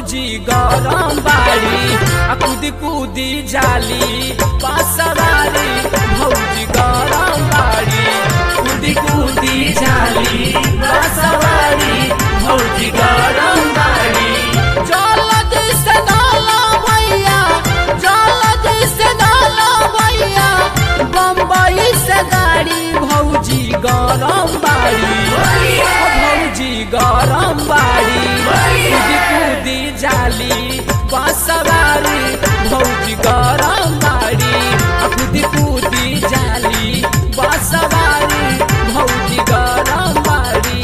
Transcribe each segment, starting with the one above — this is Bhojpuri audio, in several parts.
भौजी गरम बाड़ी आ कूदी कूदी जाली पासवारी भौजी गरम बाड़ी कूदी कूदी जाली पासवारी भौजी गरम बाड़ी जल्दी से डालो भैया जल्दी से डालो भैया बम्बई से गाड़ी भौजी गरम बाड़ी भौजी गरम बाड़ी कूदी कूदी जाली बसवारी भौजी गरम बाड़ी आ कूदी कूदी जाली बसवारी भौजी गरम बाड़ी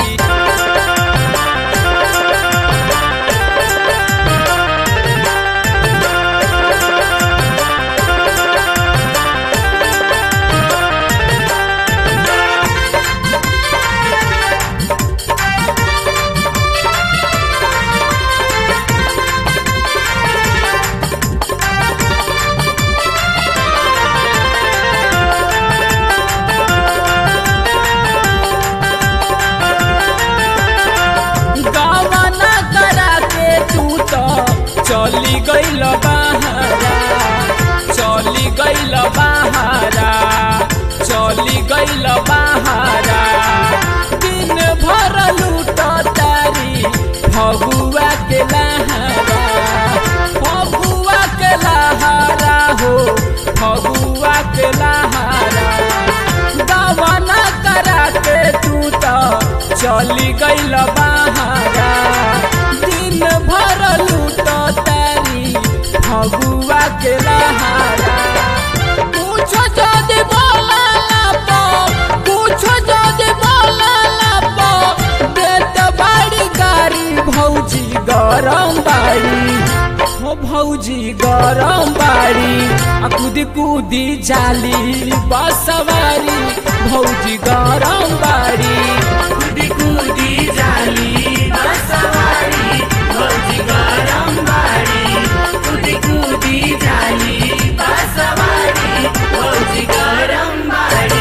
गवना करा के तू तो चली गईल बहारा चली गईल बहारा चली गईल बहारा दिन भर लूट तारी फगुआ के लहारा फगुआ के लहारा हो फगुआ के लहारा गवना करा के तू तो चली गईल बहारा दिन भर लूट तारी फगुआ के लहारा पूछो जदि बोला लापो पूछो जदि बोला लापो देत बाड़ी गाड़ी भौजी गरम बाड़ी हो भौजी गरम बाड़ी आ कूदी कूदी जाली बसवारी भौजी गरम बाड़ी कूदी कूदी जाली बसवारी भौजी गरम बाड़ी कूदी कूदी जाली बसवारी भौजी गरम बाड़ी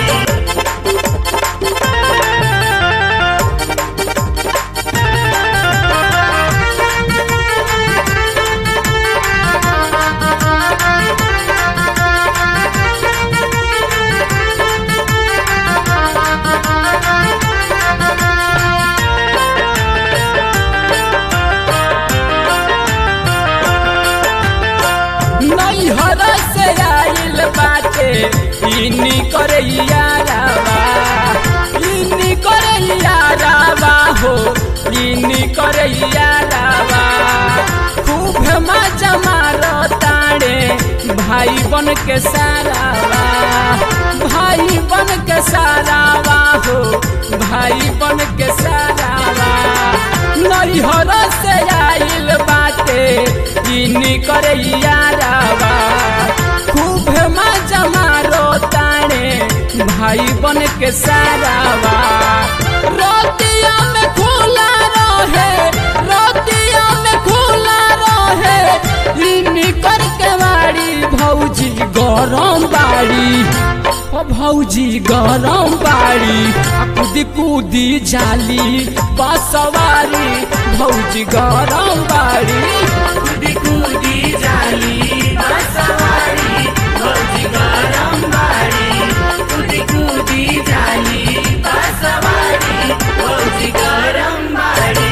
नैहर से आइल बाटे इनी करे यारावा इनी करे यारावा हो इनी करे यारावा खूब मजा मारो ताड़े भाई बन के सारावा भाई बन के सारावा हो भाई बन के सारावा नैहर से आइल बाटे इनी करे यारावा खूब मजा मारो ताणे भाई बन के सारावा रोतिया में खुला रहे रोतिया में खुला रहे इनी कर के बाड़ी भौजी गरम बाड़ी ओ भौजी गरम बाड़ी आ कूदी कूदी जाली बसवारी भौजी गरम बाड़ी कूदी कूदी जाली बसवारी भौजी गरम बाड़ी कूदी कूदी जाली बसवारी भौजी गरम बाड़ी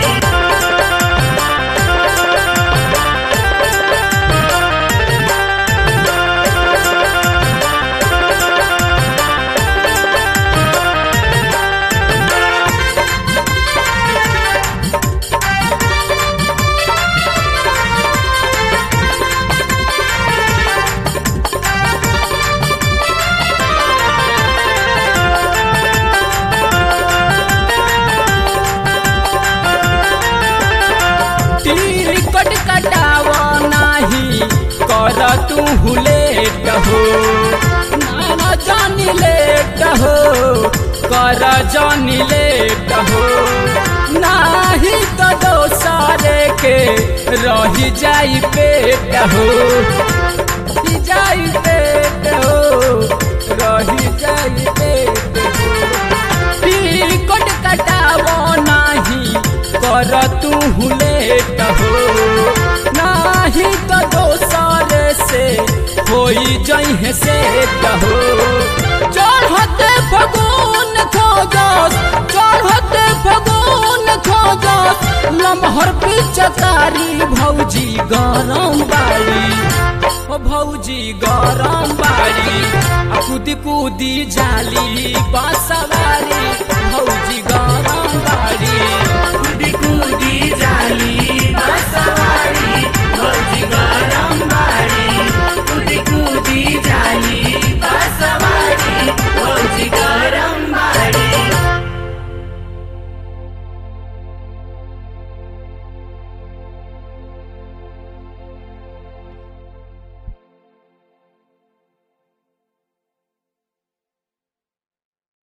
टिकट कटाव नाही कर तू लेट हो ना जानी लेट हो कर जानी लेट हो नाही तो दोसरे के रही जाई पेट हो रही जाई पेट हो रही जाई पेट हो टिकट कटाव नाही कर तू लेट हो में से कहो चढ़ते फगुन खोजस चढ़ते फगुन खोजस लमहर पिचकारी भौजी गरम बाड़ी ओ भौजी गरम बाड़ी आ कूदी कूदी जाली बसवा